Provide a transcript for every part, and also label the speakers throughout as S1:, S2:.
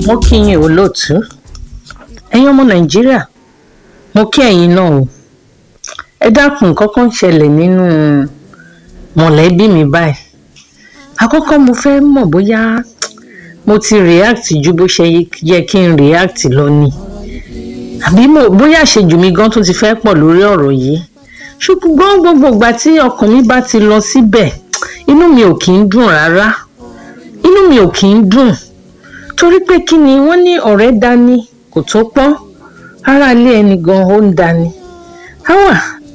S1: mo kí yín olóòtú ẹ̀yin ọmọ nàìjíríà mo kí ẹ̀yin náà o ẹ dákun kọ́kọ́ ń ṣẹlẹ̀ nínú mọ̀lẹ́bí mi báyìí àkọ́kọ́ mo fẹ́ mọ̀ bóyá mo ti react ju bó ṣe yẹ kí n react lọ ni àbí mo bóyá àṣejù mi gan tó ti fẹ́ pọ̀ lórí ọ̀rọ̀ yìí ṣùgbọ́n gbogbo ìgbà tí ọkàn mi bá ti lọ síbẹ̀ inú mi ò kì í dùn rárá inú mi ò kì í dùn torí pé kí ni wọ́n ní ọ̀rẹ́ dání kò tó pọ́n ara ilé ẹni gan ó ń dání àwa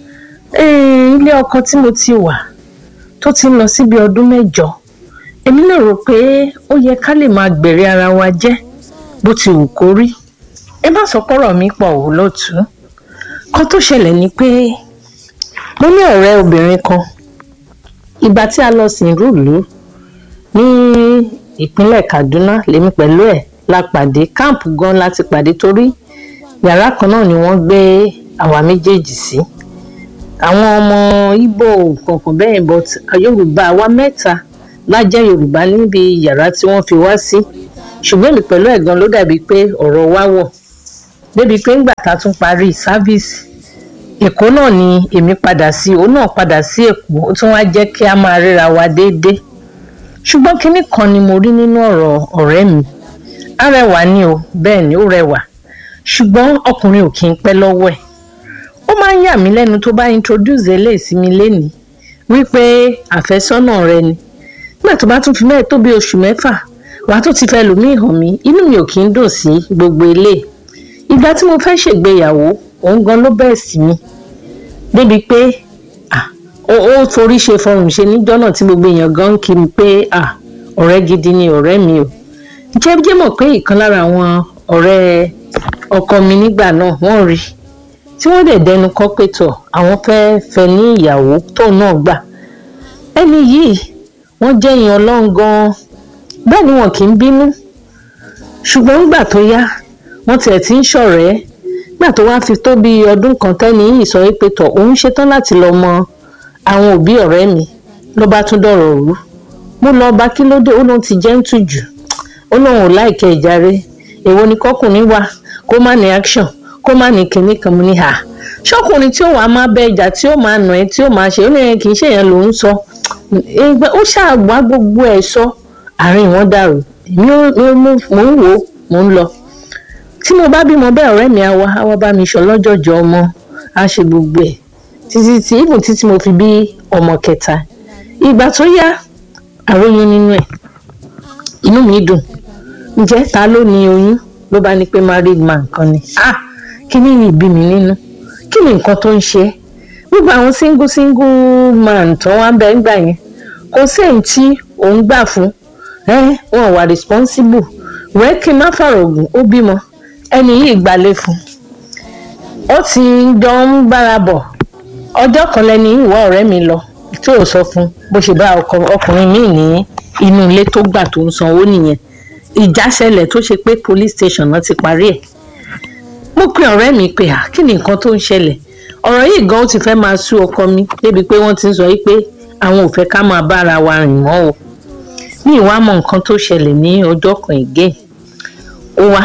S1: ilé ọkọ tí mo ti wà tó ti ń lọ síbi ọdún mẹ́jọ èmi lè rò pé ó yẹ ká lè máa gbèrè ara wa jẹ́ bó ti wù kó rí ẹ má sọ pọ́rọ̀ mi pọ̀ ò lótú kan tó ṣẹlẹ̀ ni pé mo ní ọ̀rẹ́ obìnrin kan ìgbà tí a lọ sìn rúùlù ní ìpínlẹ̀ Kaduna lèmi pẹ̀lú ẹ̀ la pàdé káàmpù gan láti pàdé torí yàrá kan náà ni wọ́n gbé àwa méjèèjì sí àwọn ọmọ Ìgbò kọ̀ọ̀kan bẹ́ẹ̀ but Yorùbá àwa mẹ́ta la jẹ́ Yorùbá níbi yàrá tí wọ́n fi wá sí ṣùgbọ́n èmi pẹ̀lú ẹ̀ gan ló dàbí pé ọ̀rọ̀ wa wọ̀ débi pé ńgbà tá a tún parí sáfíìsì Èkó náà ni èmi padà sí òun náà padà sí Èkó ó tún wá jẹ́ kí a máa ríra wa déédéé ṣùgbọ́n kinní kan ni mo rí nínú ọ̀rọ̀ ọ̀rẹ́ mi arẹwà ni o bẹ́ẹ̀ ni ó rẹwà ṣùgbọ́n ọkùnrin ò kí ń pẹ́ lọ́wọ́ ẹ̀ ó máa ń yà mí lẹ́nu tó bá introduce eléyìí sí mi lénìí wípé àfẹ́sọ́nà rẹ ni nígbà tó bá tún fi mẹ́ẹ̀ tó bí oṣù mẹ́fà wàá tó ti fẹ́ lòmíì hàn mí inú mi ò kí ń dùn sí gbogbo ilé ìgbà tí mo fẹ́ ṣègbéyàwó òun gan ló bẹ̀ẹ̀ sí mi débi pé ó forí ṣe fọrùn ṣe níjọ́ náà tí gbogbo èèyàn gan ń kí mi pé ọ̀rẹ́ gidi ni ọ̀rẹ́ mi o jẹ́ jẹ́ mọ̀ pé ìkan lára àwọn ọ̀rẹ́ ọkọ mi nígbà náà wọ́n rí tí wọ́n dẹ̀ dẹnu kọ́ pé tọ̀ àwọn fẹ́ fẹ́ ní ìyàwó tóun náà gbà ẹni yìí wọ́n jẹ́ èèyàn ọlọ́run gan-an bẹ́ẹ̀ ni wọn kì í bínú ṣùgbọ́n nígbà tó yá wọ́n tiẹ̀ ti ń ṣọ̀rẹ́ nígbà tó wá fi tó bí ọdún kan tẹ́ni yìí sọ pé tọ̀ òun ṣetán láti lọ mọ àwọn òbí ọ̀rẹ́ mi ló bá tún dọ̀rọ̀ rú mo lọ bá kí ló dé ó lóun ti jẹ́ ń tù jù ó lóun ò láìkẹ́ ìjàre èwo ni kọkùnrin wà kó má ní action kó má ní kinní kan mo ní hà ṣọkùnrin tí ó wàá má bẹ ìjà tí ó máa nà ẹ tí ó máa ṣe ó ní ẹ kì í ṣe yẹn ló ń sọ ó ṣàgbá gbogbo ẹ sọ àárín wọn dàrú èmi mo ń wò ó mo ń lọ tí mo bá bímọ bẹ́ẹ̀ ọ̀rẹ́ mi á wá á wá bá mi sọ lọ́jọ́jọ́ ọmọ á ṣe gbogbo ẹ̀ títí tí ibùn títí mo fi bí ọmọ kẹta ìgbà tó yá àròyìn nínú ẹ̀ inú mi dùn ǹjẹ́ ta ló ní oyún ló bá ní pé married man kan ni ah kí ni yìí bí mi nínú kí ni nǹkan tó ń ṣe gbogbo àwọn single single man tó wá ń bẹ ńgbà yẹn kò sí èyí tí òun gbà fún ẹ wọn wà responsible wẹ́ẹ́ kí n má fàrọ̀gùn ó bímọ ẹni yìí gbalẹ̀ fún ó ti jọ ń gbára bọ̀ ọjọ́ kan lẹ́ni ìwọ ọ̀rẹ́ mi lọ tí ò sọ fún bó ṣe bá ọkùnrin míì ní inú ilé tó gbà tó ń sanwó nìyẹn ìjà ṣẹlẹ̀ tó ṣe pé police station náà ti parí ẹ̀ mo pe ọ̀rẹ́ mi pé à kí ni nǹkan tó ń ṣẹlẹ̀ ọ̀rọ̀ yìí gan ó ti fẹ́ máa sú ọkọ mi débi pé wọ́n ti ń sọ yìí pé àwọn ò fẹ́ ká máa bára wa rìn mọ́ o ní ìwà mọ nǹkan tó ṣẹlẹ̀ ní ọjọ́ kan ìgé ó wá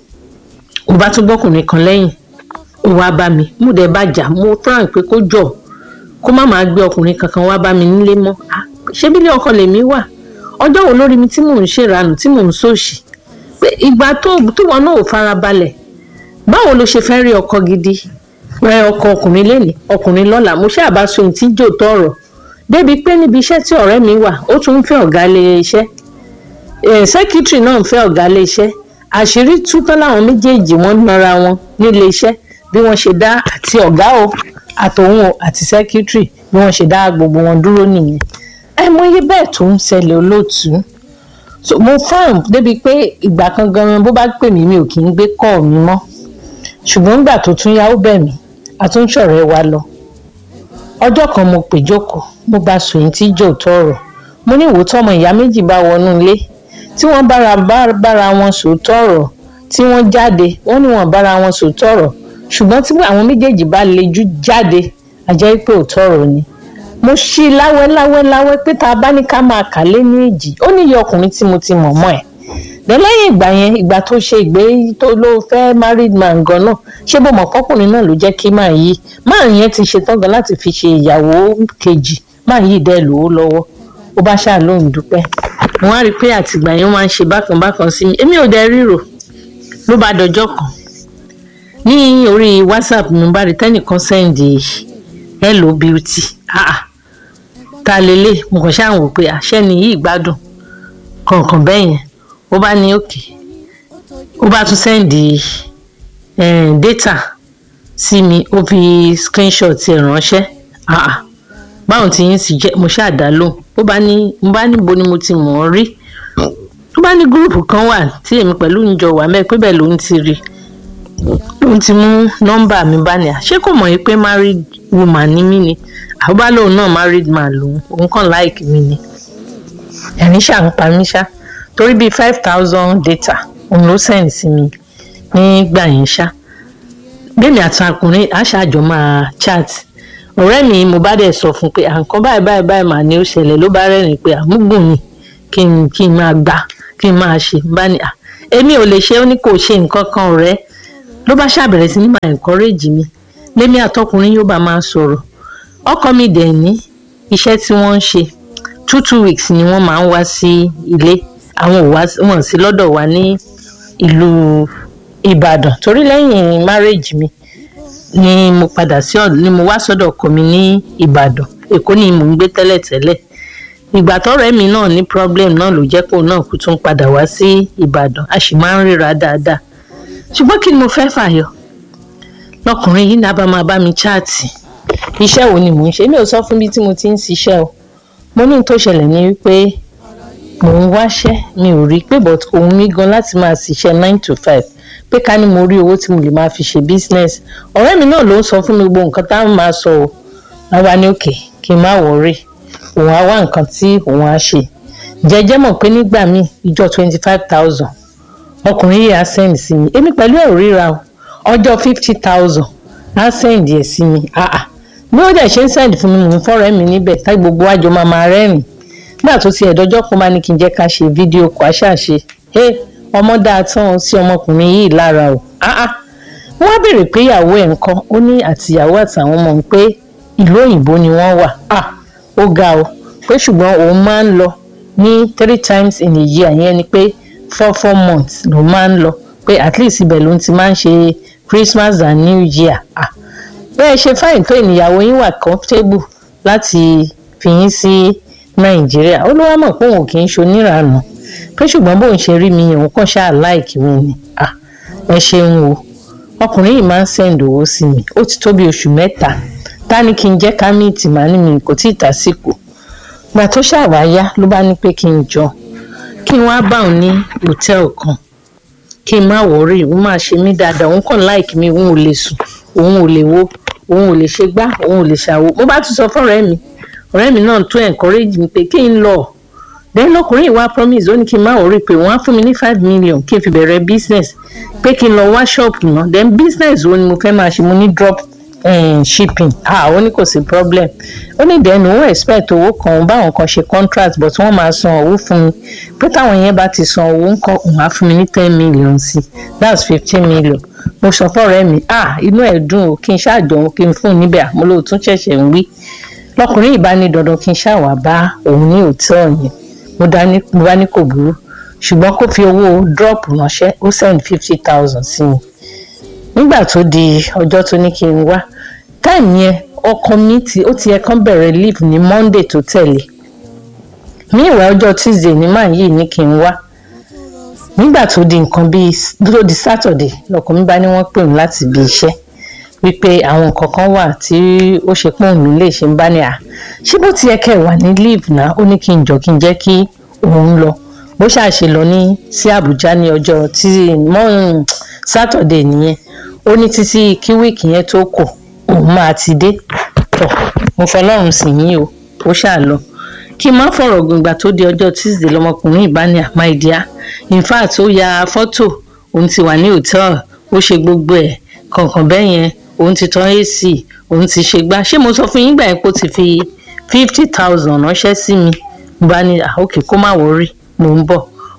S1: ó bá tún gbọ́kùnrin kan lẹ́yìn ó wá bá mi mo dẹ̀ bá jà mo tán pé kó jọ kó má máa gbé ọkùnrin kankan wá bá mi nílé mọ́ ṣé bílé ọkọ lèmi wà ọjọ́ wo lórí mi tí mò ń ṣèranù tí mò ń sòṣì pé ìgbà tó wọn náà ò farabalẹ̀ báwo ló ṣe fẹ́ rí ọkọ gidi rẹ ọkọ ọkùnrin lẹ́nìí ọkùnrin lọ́la mo ṣáà bá so tí jò tọrọ débi pé níbi iṣẹ́ tí ọ̀rẹ́ mi wà ó tún ń fẹ́ ọ̀gá ilé iṣẹ́ sẹ́kítírì náà ń fẹ́ ọ̀gá ilé iṣẹ́ àṣírí tú tán láwọn méjèèjì wọ́n nara wọn nílé iṣẹ́ bí wọ́n ṣe dá àti ọ̀gá o àtòun o àti sẹ́kítírì bí wọ́n ṣe dá gbogbo wọn dúró nìyẹn àìmọye bẹ́ẹ̀ tó ń ṣẹlẹ̀ olóòtú so mo fáwọn débi pé ìgbà kan gan bó bá pè mí mi ò kì í gbé kọ́ mi mọ́ ṣùgbọ́n nígbà tó tún yá ó bẹ̀ mí àtúnṣọ̀rẹ́ wa lọ ọjọ́ kan mo pè jókòó mo bá sòyìn tí jò tọrọ mo ní ìwòtọ́ ọmọ ìyá méjì bá wọnú ilé tí wọ́n bára bára wọn sòótọ́ ọ̀rọ̀ tí wọ́n jáde wọ́n ní wọ́n bára wọn sòótọ́ ọ̀rọ̀ ṣùgbọ́n tí àwọn méjèèjì bá lejú jáde àjẹ́ pé òótọ́ ọ̀rọ̀ ni mo ṣí láwẹ́ láwẹ́ láwẹ́ pé tá a bá ní ká máa kà lé ní èjì ó ní iye ọkùnrin tí mo ti mọ̀ mọ́ ẹ̀ then lẹ́yìn ìgbà yẹn ìgbà tó ṣe ìgbé tó ló fẹ́ married man gan náà ṣé bó mọ̀ pọ́kùnrin náà ló jẹ́ kí máa yí máa yẹn ti ṣetán gan láti fi ṣe ìyàwó kejì máa yí dẹ́ lò ó lọ́wọ́ ó bá ṣáà lóun dúpẹ́ mo wá rí i pé àtìgbà yẹn máa ń ṣe bákan bákan sí mi èmi ò dẹ ríro ló bá dọjọ́ kan ní orí whatsapp mi bá rí tẹ́nìkan sẹ́ǹdì hello beauty ah ta lélẹ̀ mo kàn ṣáà wò pé àṣẹ ni yìí gbádùn kọ̀ọ̀kan bẹ́ẹ̀ yẹn ó bá ní òkè ó bá tún sẹ́ǹdì data sí mi ó fi screenshot ẹ̀ ránṣẹ́ ah báwọn tí yín sì jẹ́ mo ṣáà dá lóhùn ó bá ní mo bá níbo ni mo ti mọ̀ ọ́ rí ó bá ní gúrùpù kan wà tí èmi pẹ̀lú ń jọ wà mẹ́ pé bẹ́ẹ̀ ló ń ti rí ló ti mú nọ́mbà mi bá ní à ṣé kò mọ̀ yìí pé married woman ni mí ni àbúbá lòun náà married man lòun òun kàn like mi ni ẹ̀rín ṣà ń pa mí ṣá torí bíi five thousand data òun ló send sí mi nígbà yẹn ṣá bẹ́ẹ̀ni àtàkùnrin àṣàjọ máa chat ọ̀rẹ́ mi mo bá dẹ̀ sọ fún pé àǹkan báyìí báyìí báyìí mà ní ó ṣẹlẹ̀ ló bá rẹ́rìn pé àmúgbùn ni kí n kí n máa gbà kí n máa ṣe bá ní à èmi ò lè ṣe ó ní kò ṣe nǹkan kan ọ̀rẹ́ ló bá ṣàbẹ̀rẹ̀ sí ní máa encourage mi lémi àtọkùnrin yóò bá máa sọ̀rọ̀ ọkọ mi dẹ̀ ní iṣẹ́ tí wọ́n ń ṣe two two weeks ni wọ́n máa ń wá sí ilé àwọn ò wá wọn sí lọ́dọ̀ wa ní ìlú Ìbàdàn torí lẹ́yìn marriage mi ni mo padà sí ọ̀dọ̀ ni mo wá sọ́dọ̀ ọkọ mi ní Ìbàdàn Èkó ni mò ń gbé tẹ́lẹ̀tẹ́lẹ̀ ìgbà tọ́rẹ́ mi náà ní problem náà ló jẹ́ kó náà kú tún padà wá sí Ìbàdàn a sì máa ń ríra dáadáa ṣùgbọ́n kí ni mo fẹ́ fàyọ lọkùnrin yìí náà bá máa bá mi chaàtì iṣẹ́ wo ni mò ń ṣe mi ò sọ fún bí tí mo ti ń ṣiṣẹ́ o mo ní tó ṣẹlẹ̀ ní wípé mò ń wáṣẹ́ mi ò rí pé but òun mi gan láti máa ṣiṣẹ́ nine to five pé ká ní mo rí owó tí mo lè máa fi ṣe business ọ̀rẹ́ mi náà ló ń sọ fún mi gbogbo nǹkan táwọn máa sọ o àwa ní òkè kí n má wọrí òun á wá nǹkan tí òun á ṣe jẹjẹ mọ̀ pé nígbà míì ìjọ twenty five thousand ọkùnrin yìí á send sí mi èmi pẹ̀lú ẹ̀ ò ríra o ọjọ́ fifty thousand á send ẹ̀ sí mi ah ah bí ó dẹ̀ ṣe ń send fún mi mò ń fọ́rẹ́ mi níbẹ̀ tá gbogbo àjọ máa máa rẹ́rìn nígbà tó ti ẹ̀dọ́jọ́ kan máa ní kí n jẹ́ ká ṣe fídíò kó a ṣàṣe ẹ ọmọ dáa tán sí ọmọkùnrin yìí lára o ah ah wọ́n á béèrè pé ìyàwó ẹ̀ ń kọ́ ó ní àtìyàwó àtàwọn ọmọ ń pé ìlú òyìnbó ni wọ́n wà ah ó ga o pé ṣùgbọ́n òun máa ń lọ ní three times in a year yẹn ni pé four four months ló máa ń lọ pé at least ibẹ̀ ló ti máa ń ṣe Christmas and New Year ah bẹ́ẹ̀ ṣe fáìn tó ìníyàwó yín wà comfortable láti fi yín sí Nàìjíríà ó ló wá mọ̀ pé òun kì í ṣoníranù pé ṣùgbọ́n bóun ṣe rí mi òun kàn ṣáà láìkí mi ni ah ẹ ṣeun o ọkùnrin yìí máa ń send owó sí mi ó ti tó bí oṣù mẹ́ta ta ni kí n jẹ́ ká míìtì màá ní mi kò tí ì tásìkò gbà tó ṣàwá yá ló bá ní pé kí n jọ kí n wá bá òun ní hòtẹ́ẹ̀lì kan kí n má wọrí òun máa ṣe mí dáadáa òun kàn láìkí mi òun ò lè sùn òun ò lè wo òun ò lè ṣe gbá òun ò lè ṣàwo mo bá tún sọ fún ọ̀rẹ́ mi ọ̀rẹ́ mi náà tún encourage mi pé kí n lọ then lọkùnrin ìwà promise ó ní kí n má wọrí pé wọ́n á fún mi ní five million kí n fi bẹ̀rẹ̀ business pé kí n lọ wá ṣọ́ọ̀bù náà then business wo ni mo fẹ́ máa ṣe mo ní drop um, shipping ah ó ní kò sí problem ó ní then òun expect owó kan òun báwọn kan ṣe contract but wọ́n máa san owó fún mi pé táwọn yẹn bá ti san owó ńkọ́ òun á fún mi ní ten million sí that's fifteen million mo sọ fọ́rẹ́ mi ah inú ẹ̀ dùn o kí n ṣáàjọ kí n fún un níbẹ̀ àmọ́ lóòótọ́ ṣẹ̀ṣẹ̀ ń wí lọkùnrin ìbá ní dandan kí n ṣàwà bá òun ní hòtẹ́ẹ̀lì yẹn mo dání mo bá ní kò burú ṣùgbọ́n kó fi owó drop ránṣẹ́ ó send fifty thousand sí mi nígbà tó di ọjọ́ tó ní kí n wá táìmù yẹn ọkọ mi ti ó ti yẹ kán bẹ̀rẹ̀ leave ní monday tó tẹ̀lé ní ìwà ọjọ́ tuesday ní màá yìí ní kí n wá nígbà tó di nǹkan bíi tó di saturday lọkọ mi bá ní wọ́n pè mí láti ibi iṣẹ́ wípé àwọn nǹkan kan wà tí ó ṣe pọ́n mi lè ṣe ń bá ní à ṣé bó ti yẹ kẹ́ ẹ̀ wà ní leave náà ó ní kí n jọ kí n jẹ́ kí òun lọ bó ṣàṣe lọ ní sí àbújá ní ọjọ́ tí mọ́ saturday nìyẹn ó ní títí kí wíìkì yẹn tó kù òun máa ti dé tọ̀ mo fọlọ́run sì yín o ó ṣáà lọ kí n má fọ̀rọ̀ gbìngbà tó di ọjọ́ tuesday lọmọkùnrin ìbáni àmáìdíá in fact ó ya fọ́tò òun ti wà ní hòtẹ́ẹ̀lì ó ṣe gbogbo ẹ̀ kọ̀ọ̀kan bẹ́ẹ̀ yẹn òun ti tan ac òun ti ṣe gbá ṣé mo sọ fún yín gbà yẹn kó ti fi fifty thousand ránṣẹ́ sí mi mo bá ní àókè kó má wọrí mò ń bọ̀ ó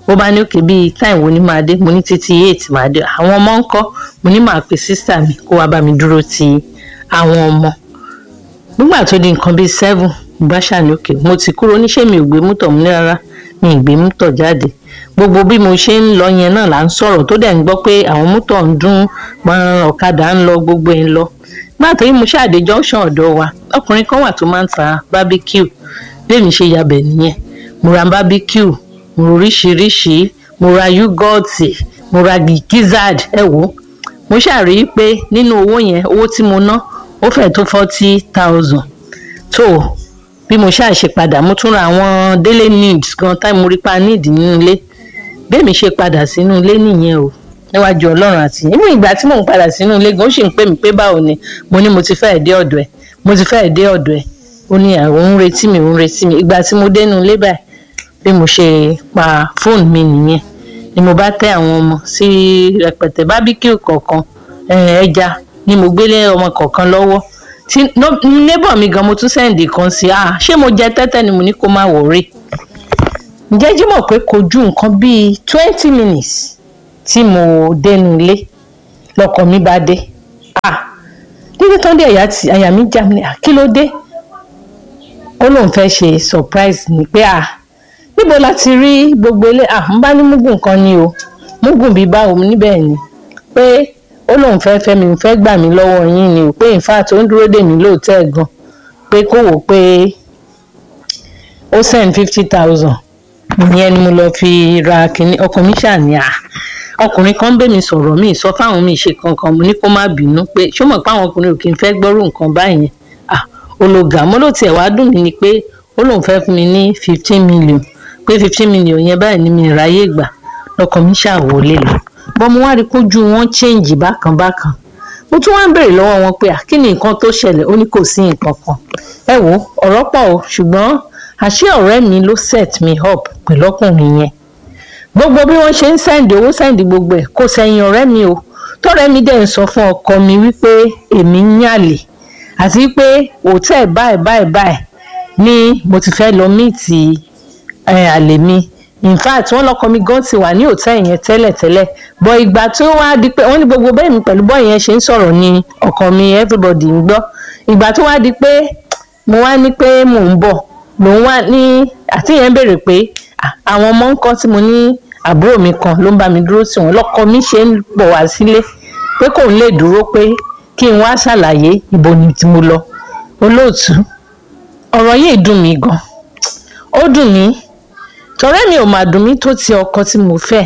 S1: ó bá ní òkè bíi time wo ni máa dé mo ní títí eight máa dé àwọn ọmọ ń kọ́ mo ní màá pe sísà mi kó wá bá mi dúró ti àwọn ọmọ nígbà tó di nǹkan bíi seven bá ṣàní òkè mo ti kúrò oníṣẹ́ mi ò gbé mọ́tò mi ní rárá mi ì gbé mọ́tò jáde gbogbo bí mo ṣe ń lọ yẹn náà là ń sọ̀rọ̀ tó dẹ̀ ń gbọ́ pé àwọn mọ́tò ń dún ọ̀kadà ń lọ gbogbo ẹ̀ ń lọ nígbà tó yí mo ṣáàdé junction ọ̀dọ̀ wa ọkùnrin kan wà tó máa ń ta barbecue bẹ́ẹ̀ mi ṣe yabẹ̀ nìyẹn mo ra barbecue mo ra oríṣiríṣi mo ra yúgọ́ọ̀tì mo ra gizzard ẹ wò mo ṣàrí pé nínú owó yẹn owó tí mo ná ó fẹ́ tó forty thousand tó bí mo ṣáà ṣe padà mo tún ra àwọn daily needs gan táì mo rí pa need nínú ilé bẹ́ẹ̀ mi ṣe padà sínú ilé nìyẹn o níwájú ọlọ́run àti inú ìgbà tí mò ń padà sínú ilé gan ó sì ń pè mí pé báwo ni mo ní mo ti fẹ́ẹ̀ dé ọ̀dọ̀ ẹ̀ mo ti fẹ́ẹ̀ dé ọ̀dọ̀ ẹ̀ ó ní àwọn ń retí mi ń retí mi ìgbà tí mo dénú ilé báyìí bí mo ṣe pa fóònù mi nìyẹn ni mo bá tẹ àwọn ọmọ sí rẹpẹtẹ bábíkíù kọ̀ọ̀kan ẹja ni mo gbélé ọmọ kọ̀ọ̀kan lọ́wọ́ tí neighbor mi gan mo tún sẹ́ǹdì kan sí ah ṣé mo jẹ tẹ́tẹ́ ni mo ní kó má wọ̀ọ́rẹ́ ǹjẹ́ jímọ̀ pé kò ju nǹkan bíi twenty minutes tí mo dénú ilé lọkọ mi bá dé ah dídí tán dé àyà mi já mi kí ló dé ó lóun fẹ́ ṣe surprise ni pé ah níbo la ti rí gbogbo ilé ah n bá ní mugun kan ni o mugun bíi báwo níbẹ̀ ni pé ó lóun fẹ́ fẹ́ mi fẹ́ gbà mí lọ́wọ́ yín ni o pé in fact ó ń dúró dè mí lóòótọ́ gan pé kó wò pé ó send fifty thousand ìyẹn ni mo lọ fi ra kínní ọkọ mi ṣàní à ọkùnrin kan bẹ́ mi sọ̀rọ̀ mi sọ fáwọn mi ṣe kankan mo ní kó má bínú pé ṣó mọ̀ pé àwọn ọkùnrin ò kì í fẹ́ gbọ́rù nǹkan báyẹn ah ológa mo ló tiẹ̀ wá dùn mí ni pé ó lóun fẹ́ fún mi ní fifteen million pé fifteen million yẹn báyìí ni mi ráyè gbà lọkọ mi ṣàwọlé lọ bọ́n mo wá rí kójú wọn change bákan bákan mo tún wá ń béèrè lọ́wọ́ wọn pé kí ni nǹkan tó ṣẹlẹ̀ ó ní kò sí nǹkan kan ẹ wo ọ̀rọ̀ pọ̀ o ṣùgbọ́n àṣé ọ̀rẹ́ mi ló set me up pẹ̀lú ọkùnrin yẹn gbogbo bí wọ́n ṣe ń sẹ́ǹdì owó sẹ́ǹdì gbogbo ẹ̀ kò sẹ́yìn ọ̀rẹ́ mi o tọ́rẹ́ mi dẹ̀ ń sọ fún ọkọ mi wípé èmi ń yàlè àti pé hòtẹ́ẹ̀ báyìí báyìí báyìí ni mo ti fẹ́ lọ míìtì àlè mi in fact wọ́n lọ́kọ mi gan ti wà ní hòtẹ́ẹ̀ yẹn tẹ́lẹ̀tẹ́lẹ̀ bọ̀ ìgbà tó wá di pé wọ́n ní gbogbo bẹ́ẹ̀ mi pẹ̀lú bọ́ọ̀ yẹn ṣe ń sọ̀rọ̀ ni ọkọ mi everybody ń gbọ́ ìgbà tó wá di pé mo wá ní pé mò ń bọ̀ lòun wá ní àti yẹn béèrè pé àwọn ọmọ ń kọ́ tí mo ní àbúrò mi kan ló ń bá mi dúró sí wọn lọ́kọ mi ṣe ń bọ̀ wá sílé pé kò ń lè dúró pé kí n wá ṣàlàyé ibo ni tí mo lọ olóòtú ọ̀rọ̀ yìí dùn mí gan ó dùn mí tọ̀rẹ́ mi ò mà dùn mí tó ti ọkọ tí mo fẹ́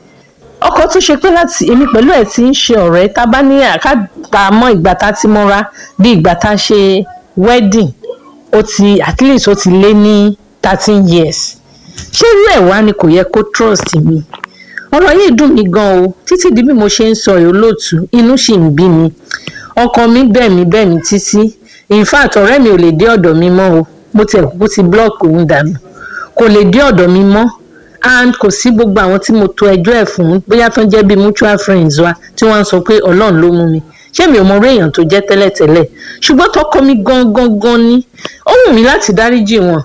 S1: ọkọ tó ṣe pé láti èmi pẹ̀lú ẹ̀ ti ń ṣe ọ̀rẹ́ tá a bá ní àkàtà mọ́ ìgbà tá a ti mọ́ra bí ìgbà tá a ṣe wedding ó ti at least ó ti lé ní thirteen years ṣé irú ẹ̀ wá ni kò yẹ kó trust mi ọ̀rọ̀ yìí dùn mí gan o títí di bí mo ṣe ń sọ ìrólóòtú inú sì ń bí mi ọkọ mi bẹ̀ mí bẹ̀ mí títí in fact ọ̀rẹ́ mi ò lè dé ọ̀dọ̀ mi mọ́ o mo tẹ̀ kó ti block òun dànù kò lè dé ọ̀dọ̀ mi mọ́ and kò sí gbogbo àwọn tí mo to ẹjọ́ ẹ̀ fún bóyá tó ń jẹ́ bíi mutual friends wa tí wọ́n ń sọ pé ọlọ́run ló mú mi ṣé mi ò mọ orí èèyàn tó jẹ́ tẹ́lẹ̀tẹ́lẹ̀ ṣùgbọ́n tọkọ mi gangan gan ni ó wù mí láti dáríjì wọn.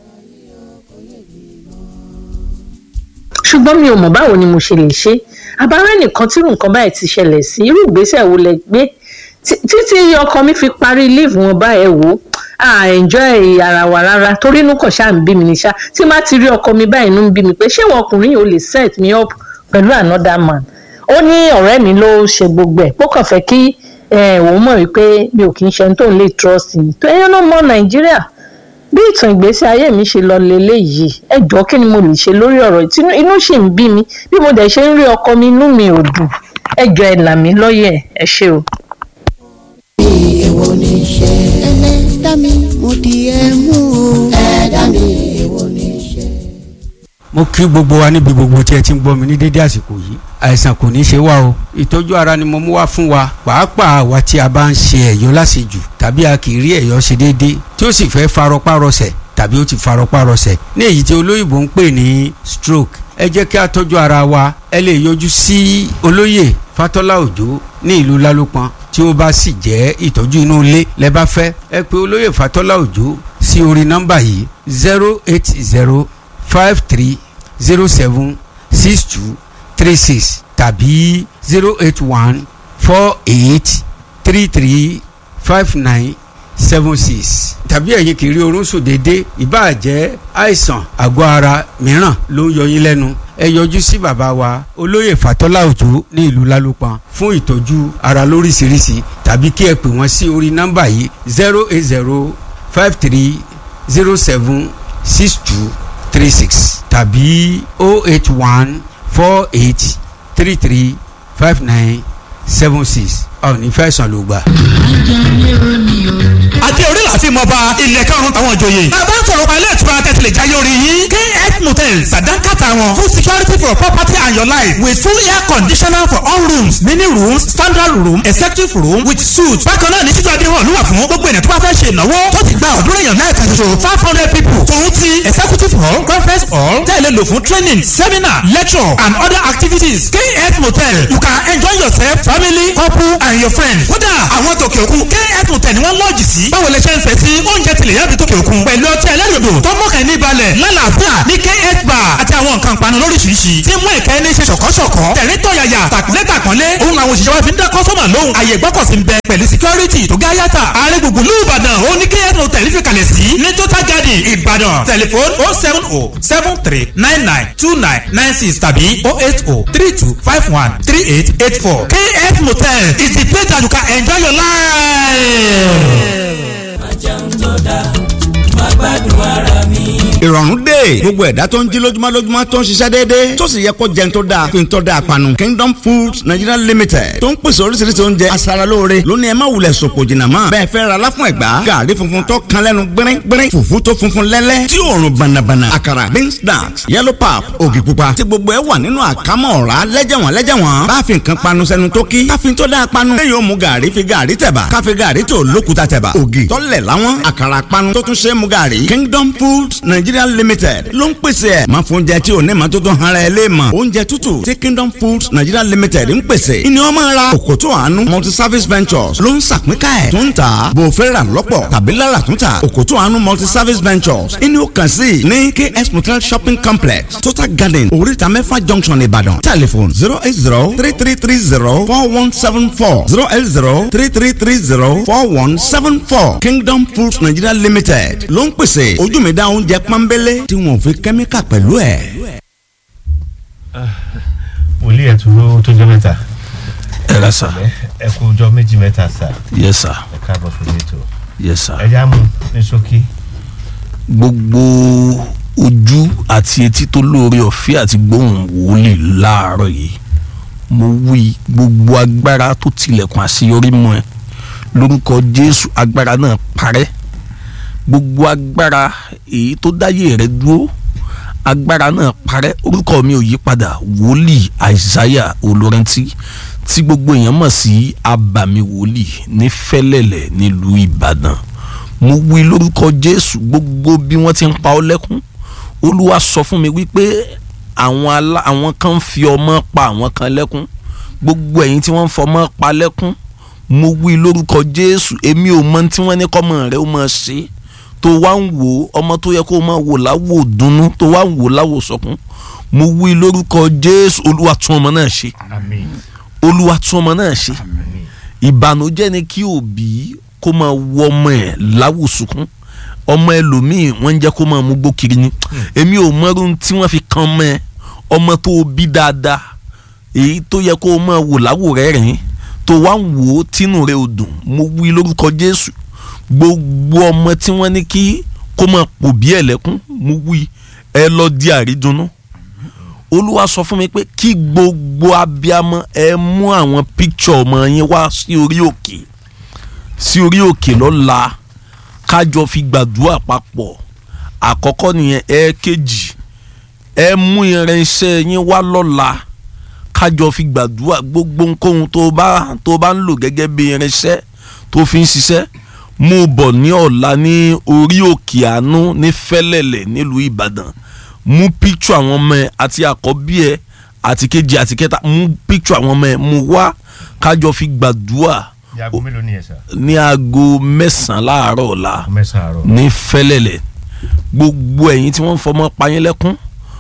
S1: ṣùgbọ́n mi ò mọ̀ báwo ni mo ṣe lè ṣe àbárẹ́ nìkan tí irú nǹkan báyìí ti ṣẹlẹ̀ sí irú ìgbésẹ̀ wo lẹ gbé títí ọkọ mi fi parí leave wọn báyìí wò á enjoy ara wa rárá torí inú kàn ṣáà ń bí mi ní ṣá tí má ti rí ọkọ mi báyìí inú ń bí mi pé ṣé wọn ọkùnrin yìí ò lè set me up pẹ̀lú another man ó ní ọ̀rẹ́ mi ló ṣe gbogbo ẹ̀ pó kàn fẹ́ kí òun mọ̀ wípé mi ò kì í ṣe ẹni tó ń lè trust mi tó ẹyẹ náà mọ nàìjíríà bí ìtàn ìgbésí ayé mi ṣe lọ leléyìí ẹ jọ̀ọ́ kí ni mo lè ṣe lórí ọ̀rọ̀ tí inú sì ń bí mi bí mo dẹ̀ ṣe ń rí ọkọ mi inú mi ò dùn ẹ jọ̀ọ́ ẹ là mí lọ́yẹ̀ ẹ ṣé o.
S2: èwo ni ṣe ẹlẹ́dá mi mo di ẹ mú o ẹ̀dá mi èwo ni ṣe.
S3: mo kí gbogbo wa níbi gbogbo tí ẹ ti ń gbọ́ mi ní dédé àsìkò yìí àìsàn kò ní í ṣe wá o ìtọ́jú ara ni mo mú wá fún wa pàápàá àwa tí a bá ń ṣe ẹ̀yọ́ láṣejù tàbí a kì í rí ẹ̀yọ́ ṣe déédéé tí ó sì fẹ́ farọpárọsẹ̀ tàbí ó ti farọpárọsẹ̀ ní èyí tí olóyìnbó ń pè ní stroke ẹ jẹ́ kí a tọ́jú ara wa ẹ lè yọjú sí olóyè fatọ́lá òjó ní ìlú lálópọn tí ó bá sì jẹ́ ìtọ́jú inú ilé lẹ bá fẹ́ ẹ pè olóyè fatọ́lá òjó sí orí nọ́mbà yìí zero eight zero five three zero seven six two three six tàbí zero eight one four eight three three five nine seven six tàbí ẹ̀yin kì í rí oorun sùn déédéé ìbáà jẹ́ àìsàn àgọ́ ara mìíràn ló ń yọ yín lẹ́nu ẹ yọjú sí bàbá wa olóyè fatọ́lá òjò ní ìlú lálùpàn fún ìtọ́jú ara lóríṣiríṣi tàbí kí ẹ pè wọ́n sí orí nọ́mbà yìí zero eight zero five three zero seven six two three six tàbí oh eight one four eight three three five nine seven six ọ̀ ní fẹ̀sán ló gbà.
S4: adé orí la fi mọ ba ilẹ̀ karùn-ún táwọn ìjòyè. bàbá ń sọ̀rọ̀ pa ilé ìtura tẹ̀sílẹ̀ jáyé orí yín. kf motel sàdánkàtà wọn full security for property and your life with full air conditioner for all rooms mini rooms standard room executive room with suite. bákan náà ní títú adé hàn lúwà fún gbogbo ènìyàn tó bá fẹ́ ṣe ìnáwó tó ti gba ọ̀dúnrún èèyàn náà kan ṣoṣo five hundred people. tòun ti executive hall conference hall tẹ̀lé lò fún training seminar lecture and other activities. kf motel you can enjoy yourself family couple and your friends. kódà àwọn tòkè òkun kf motel ni wọ́n lọ́ọ̀jì sí. báwo lè ṣe ń fẹ́ sí oúnjẹ tilẹ̀ yàbí tòkè òkun. pẹ̀lú ọtí ẹlẹ́rìndò tó mọ̀kàn ní balẹ̀ lálàáfíà ní kf bar àti àwọn nǹkan panu lóríṣiríṣi. tí mú ìkẹ́ ní ṣe ṣọ̀kọ́ṣọ̀kọ́. tẹ̀rín tọ̀yàyà tàkúnlé tàkúnlé. òun làwọn òṣìṣẹ́ wa fi ń dá kọ́sọ́mà lóhùn. àyè gbọ́kọ̀sí ń bẹ pẹ̀lú security tó gá yàtà. ààrẹ gbùngbùn lù ìbàdàn ó ní kf motel fi kalẹ̀ sí. ní total garden ìbàdàn tẹlifon oh seven oh seven three nine nine two nine nine six tàbí oh eight oh three two five one three eight eight four. kf motel is the place that you can enjoy your life.
S5: ìrọ̀rùn dé gbogbo ẹ̀dá tó ń jí lójúmọ́ lójúmọ́ tó ń ṣiṣẹ́ déédéé tó sì yẹ kó jẹun tó dáa fi ń tọ́ da panu Kingdom Foods Nigeria Limited tó ń pèsè oríṣiríṣi oúnjẹ aṣaralóore lónìí ẹ má wulẹ̀ sòpò jìnnà mọ́ bẹ́ẹ̀ fẹ́ ra láfún ẹ̀gbá gàrí funfun tó kan lẹ́nu gbẹ́rín gbẹ́rín fùfú tó funfun lẹ́lẹ́ tí òórùn bànàbànà àkàrà beans snacks yellow pap ògì pupa tí gbogbo ẹ wà nínú àkámọ́ ọ̀rá lẹ́jẹ̀wọ̀n lẹ́jẹ̀wọ̀n bá fi nǹkan panu sẹ́nu tó kí káfíń tó dáa panu lẹ́yìn ó mu gàrí fi gàrí tẹ̀bà káfí gàrí tó lókuta tẹ̀bà ògì tọ́lẹ̀ láwọn àkàrà panu tó tún ṣe é mu gàrí Kingdom Foods Nigeria Limited ló ń pèsè ẹ̀ máa fún oúnjẹ tí ò ní ma tó tó hara ẹ lé mọ̀ oúnjẹ tútù tí Kingdom Foods Nigeria Limited ń pèsè ìní ọmọ ra òkòtò àánú multi service ventures ló ń sàpínká ẹ̀ tó ń tà bò fẹ́ rà lọ́pọ̀ tàbí lára tó ń tà òkòtò àánú multi service ventures ìní ó kàn sí ní KS Motel shopping complex Total Garden oríta mẹ́fà junction Ìbàdàn telephone zero eight zero three three three zero four one seven four zero eight zero three three three zero four one seven four Kingdom Foods Nigeria Limited ló ń pèsè ojú mi dá oúnjẹ pọ́nbélé tí wọn ò fi kẹ́míkà pẹ̀lú ẹ̀.
S6: wòlíì ẹ̀ tó tó jẹ́ mẹ́ta
S7: ẹ ra sa
S6: ẹ kú ọjọ́ méjì mẹ́ta sà
S7: yes sir
S6: ẹ káàbọ̀ sórí ètò
S7: yes sir.
S6: ẹ já mú ní ṣókí.
S7: gbogbo ojú àti etí tó lóore ọ̀fẹ́ àti gbóhùn wòlíì láàárọ̀ yìí mo wí gbogbo agbára tó tilẹ̀kùn àṣeyọrí mọ́ ẹ lórúkọ jésù agbára náà parẹ́ gbogbo agbára èyí tó dáyé rẹ dúró agbára náà parẹ́ orúkọ mi ò yí padà wòlíì àìsáyà olórẹ́ntì tí gbogbo èèyàn mọ̀ sí abàmì wòlíì ní fẹ́lẹ́lẹ̀ nílùú ìbàdàn mo wí lórúkọ jésù gbogbo bí wọ́n ti ń pa ọ́ lẹ́kún olúwa sọ fún mi wípé àwọn alá àwọn kan ń fi ọmọ pa àwọn kan lẹ́kún gbogbo ẹ̀yin tí wọ́n ń fọmọ pa lẹ́kún mo wí lórúkọ jésù èmi ò mọ tí wọ́n ní kọ́mọ rẹ ó máa ṣe tó wá ń wò ọmọ tó yẹ kó o máa wò láwò dunnú tó wá ń wò láwò sọkún mo wí lórúkọ jésù olúwa tún ọmọ náà ṣe
S6: àmín
S7: olúwa tún ọmọ náà ṣe
S6: àmín
S7: ìbànújẹ́ ni kí òbí kó máa wọ ọmọ ẹ̀ láwùsùkún ọmọ ẹlòmíì wọ́n ń jẹ́ kó máa mú gbó kiri ni èmi ò mọ̀rún tí wọ́n fi kan ọmọ ẹ ọmọ tó o bí dáadáa èyí tó yẹ kó o máa wò láwò rẹ̀ rìn tó wá ń wò ó tínú rẹ̀ ò dùn mo wí lórúkọ jésù gbogbo ọmọ tí wọ́n ní kí kó máa pò bí ẹ̀lẹ́kún mo wí ẹ lọ di àrídùnnú olúwa sọ fún mi pé kí gbogbo abiyamọ ẹ mú àwọn píkṣọ ọmọ yín wá sí orí òkè sí orí òkè lọ́la kájọ fi gbàdúrà papọ̀ àkọ́kọ́ nìyẹn ẹ̀ẹ́kejì ẹ mú irinṣẹ́ yín wá lọ́la kájọ fi gbàdúrà gbogbo nǹkan tó bá tó bá ń lò gẹ́gẹ́ bí irinṣẹ́ tó fi ń ṣiṣẹ́ mú bọ̀ ní ọ̀la ní orí òkè àánú ní fẹ́lẹ́lẹ̀ nílùú ìbàdàn mú píkṣọ àwọn ọmọ ẹ àti àkọ́bí ẹ àti kejì àti kẹta mú píkṣọ àwọn ọmọ ẹ mú wá kájọ fi gbàdúrà
S6: ní aago mélòó ni ẹ sà
S7: ní aago mẹ́sàn-án láàárọ̀ ọ̀la
S6: mẹ́sàn-án àárọ̀
S7: ní fẹ́lẹ́lẹ̀ gbogbo ẹ̀yin tí wọ́n ń fọmọ́ payín lẹ́kún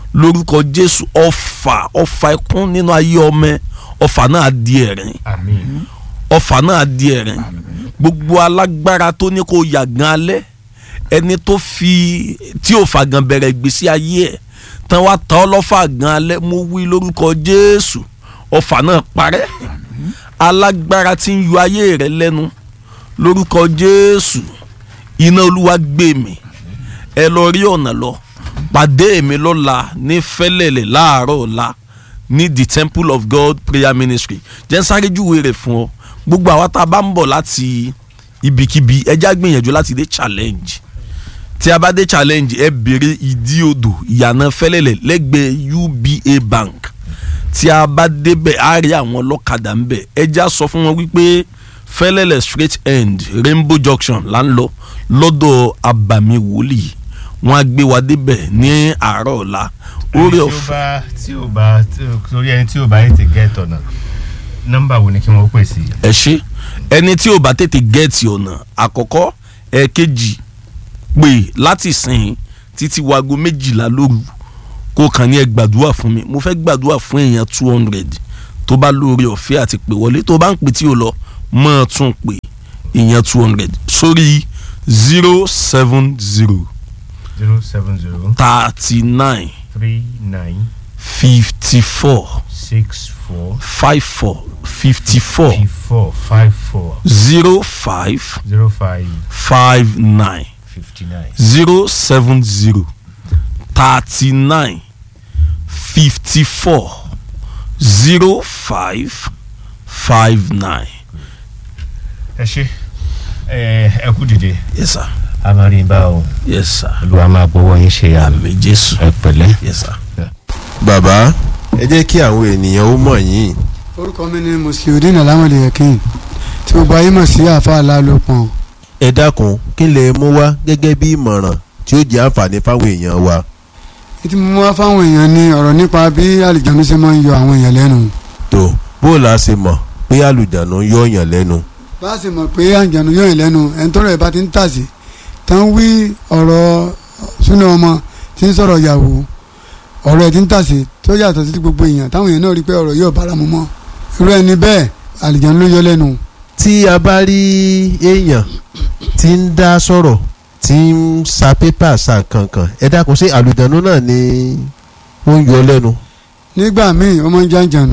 S7: lórúkọ jésù ọfà ọfà ẹkún nínú ayé ọmọ ẹ ọfà náà di ẹ̀rín
S6: àmín
S7: ọfà náà di ẹ̀rín gbogbo alágbára tó ní kó yàgàn alẹ́ ẹni tó fi tí ò fàgàn bẹ̀rẹ̀ ìgbésí ayé ẹ̀ tán wá ta ọ́ lọ́fà gan alẹ́ mo wí lórúkọ jésù ọfà náà parẹ́ alágbára tí ń yọ ayé rẹ lẹ́nu lórúkọ jésù iná olúwa gbé mi ẹ lọ rí ọ̀nà lọ pàdé mi lọ́la ní fẹ́lẹ́lẹ̀ láàárọ̀ ọ̀la ní the temple of god prayer ministry jẹ́ ń sáré júwe rẹ̀ fún ọ gbogbo àwa tá a bá ń bọ̀ láti ibikíbi ẹ já gbìyànjú láti dé challenge tí a bá dé challenge ẹ béèrè ìdí odò ìyànà fẹ́lẹ́lẹ̀ lẹ́gbẹ̀ẹ́ uba bank tí a bá débẹ̀ á rí àwọn ọlọ́kadà ń bẹ̀ ẹ já sọ fún wọn wípé fẹ́lẹ́lẹ̀ straight end rainbow junction là ń lọ lọ́dọ̀ abàmì wòlíì wọn á gbé wa débẹ̀ ní àárọ̀ ọ̀la orí
S6: tí ó
S7: ọ̀fẹ́
S6: bá tí ó bá tí ó- torí ẹni tí ó bá yìí ti gẹ́ tọ̀nà nọ́mbà wo ni kí wọ́n pè sí.
S7: ẹ ṣe ẹni tí ò bá tètè gẹ́ẹ̀tì ọ̀nà àkọ́kọ́ ẹ̀ẹ̀kejì pè láti sìn títí wago méjìlá lóru kó kàn ní ẹ gbàdúrà fún mi mo fẹ́ gbàdúrà fún èèyàn two hundred tó bá lóore ọ̀fẹ́ àti pè wọlé tó bá ń pè tí ò lọ mọ́ ọ tún pè èèyàn two hundred sórí zero seven zero
S6: zero seven zero
S7: thirty nine
S6: three nine
S7: fifty four
S6: six four
S7: five four fifty four
S6: three four five four
S7: zero five
S6: zero five
S7: five nine.
S6: fifty nine.
S7: zero seven zero thirty nine fifty four zero five five nine.
S6: ẹ ṣe ẹ ẹ kú dìde
S7: yes sir
S6: a máa rí i bá o
S7: yes sir
S6: olúwa máa gbowó yín ṣe àmì
S7: àmì jésù
S6: ẹ pẹ̀lẹ́.
S7: yes sir.
S8: bàbá ẹ jẹ́ kí àwọn ènìyàn ó mọ̀ yín
S9: orúkọ mi ni musliudeen alamode yakin tí gbogbo ayé mọ̀ sí àfa alálòpọ̀n
S8: ẹ dákun kí lè mú wá gẹ́gẹ́ bí ìmọ̀ràn tí ó jẹ́ àǹfààní fáwọn èèyàn wa.
S9: ètí mo mú wá fáwọn èèyàn ní ọ̀rọ̀ nípa bí àlìjánu ṣe máa ń yọ àwọn èèyàn lẹ́nu
S8: tó bó la ṣe mọ̀ pé àlùjánu yọ yàn lẹ́nu.
S9: bá a sì mọ̀ pé àlìjánu yọ yàn lẹ́nu ẹni tọ́rọ̀ ẹ̀ bá ti ń tàsí tán wí ọ̀rọ̀ súnà ọmọ tí ń sọ̀rọ̀ yàwó ọ̀rọ̀ ẹ̀ ti ń tàsí tó yàtọ̀ sí ti gbogbo èèyàn táwọn èèyàn náà rí pé ọ̀rọ̀ yóò bára mu mọ́ irú ẹni bẹ́ẹ̀ àlìjánu ló yọ lẹ́nu
S8: tí a bá rí èèyàn tí ń dá sọ̀rọ̀ tí ń sa pépà sa kankan ẹ dákun ṣé àlùjánu náà ni ó ń yọ lẹ́nu.
S9: nígbà míì ó máa ń jàǹjànù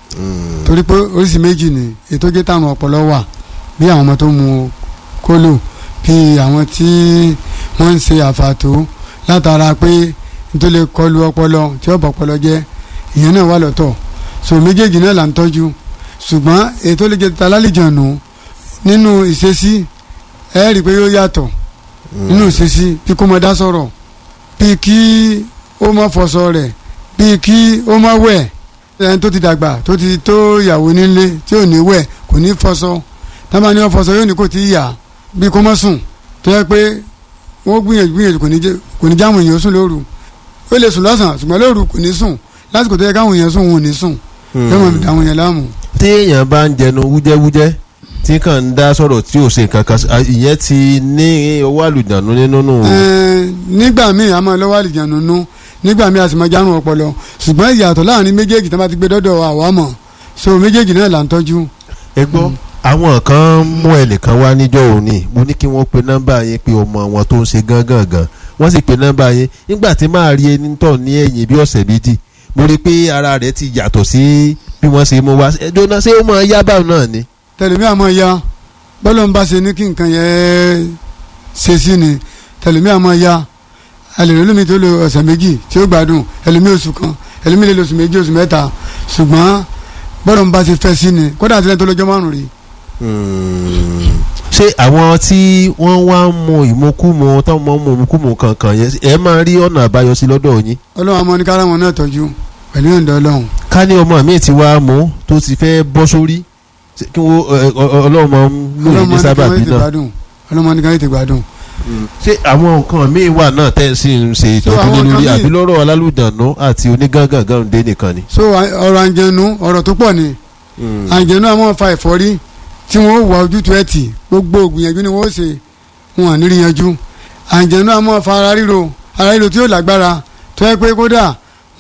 S9: torí pé oríṣi méjì ni ètò jẹ́ táwọn ọpọlọ wà bí àwọn ọmọ tó mu kólò bí àwọn tí wọ́n ń ṣe àfàtó látara pé nítorí lè kọlu ọpọlọ tí ó bọ̀ ọpọlọ jẹ́ ìyẹn náà wà lọ́tọ̀ so méjèèjì náà là ń tọ́jú ṣùgbọ́n ètò lè jẹ́ ta lálejànù nínú ìṣesí ẹ rí i pé yóò yàtọ̀ nínú ìṣesí bí kò mọ dá sọ̀rọ̀ bí kí ó mọ fọṣọ rẹ̀ bí kí ó mọ wẹ̀ ẹni tó ti dàgbà tó ti tó ìyàwó nílé tí ò ní wẹ̀ kò ní fọṣọ tábà ní wọn fọṣọ yóò ní kò tí ì yà bí kò mọ sùn tó yẹ pé wọn gbìyànjú gbìyànjú kò ní jẹ kò ní jáwọn èèyàn sùn lóru ó lè sùn lọ́sàn-án ṣùgbọ́n lóru kò ní sùn lásìkò tó yẹ káwọn èèyàn sùn wọn ò ní sùn yóò mọ̀ fi dàwọn èèyàn láàmú.
S8: tí èèyàn bá ń jẹnu wújẹ́wújẹ́ tí kàn ń dá sọ̀rọ̀ tí ò ṣe nǹkan kan sí- à, ìyẹn ti ní owó àlùjánu nínú nù.
S9: Ẹ̀ẹ́n, nígbà míì a máa lọ́wọ́ àlìjánu nú nígbà míì a sì máa járun ọpọlọ ṣùgbọ́n ìyàtọ̀ láàrin méjèèjì tí wọ́n bá ti gbé dọ́dọ̀ àwa mọ̀ so méjèèjì náà là ń tọ́jú.
S8: ẹ gbọ́ àwọn kan mú ẹnìkan wá níjọ́ òní mo ní kí wọ́n pe nọ́mbà yẹn pé ọmọ wọn tó ń ṣe gángan gan wọ́n sì pe nọ́mbà yẹn nígbà tí máa rí ẹni tọ̀ ní ẹ̀yìn bí ọ̀sẹ̀ méjì mo rí i pé ara rẹ̀ ti yàtọ̀ sí bí wọ́n ṣe mú wá ẹjọ́ náà ṣé ó máa yá báwọn náà ni.
S9: tẹlẹmí àmọ́ ya bọ́lọ̀ ń bá ṣe ní kí nǹkan yẹn ṣe sí ni tẹlẹmí àmọ́ ya alèrè lómi tó lo ọ̀sẹ̀ méjì tí ó gbádùn ẹlòmí oṣù kan ẹlòmí lè lo oṣù méjì oṣù mẹ́ta ṣùgbọ́n bọ́lọ̀ ń bá ṣe fẹ́ sí ni kódà àti lẹ́yìn tó lọ́jọ́ márùn-ún rí
S8: ṣé àwọn tí wọ́n wá ń mu ìmukúmu táwọn máa ń mu ìmukúmu kankan yẹn ẹ máa rí ọ̀nà àbáyọ sí lọ́dọ̀ yín.
S9: ọlọ́run àmọ́ ní kára wọn náà tọ́jú pẹ̀lú ìyọ̀ǹda ọlọ́run
S8: ká ní ọmọ mi ti wá mú tó ti fẹ́ bọ́ sórí ṣé kí wọ́n ẹ, ọ- ọ- ọlọ́run máa ń lò
S9: ọlọ́run
S8: ní
S9: máa ní
S8: sábàbí
S9: káwọn ètè
S8: náà.
S9: gbádùn ọlọ́run ní káwọn ètè gbádùn.
S8: ṣé àwọn nǹkan míì wà náà tẹ́ ẹ sì ń ṣe
S9: So,
S8: ìtọ́jú
S9: àwọn
S8: lé lórí
S9: nǹkan míì-
S8: àbí lọ́rọ̀ alálùdànù àti onígángangan dé nìkan ni.
S9: so à- ọ̀rọ̀ àǹjẹ̀nu ọ̀rọ̀ tó pọ̀ ni àǹjẹ̀nu àmọ́ fa ẹ̀fọ́rí tí wọ́n wà ojútùú ẹ̀ tì gbogbo ògbìyànjú ni wọ́n ṣe wọn à nírí yanjú àǹjẹ̀nu àmọ́ fa ara ríro ara ríro tí yóò lágbára tó yẹ pé kódà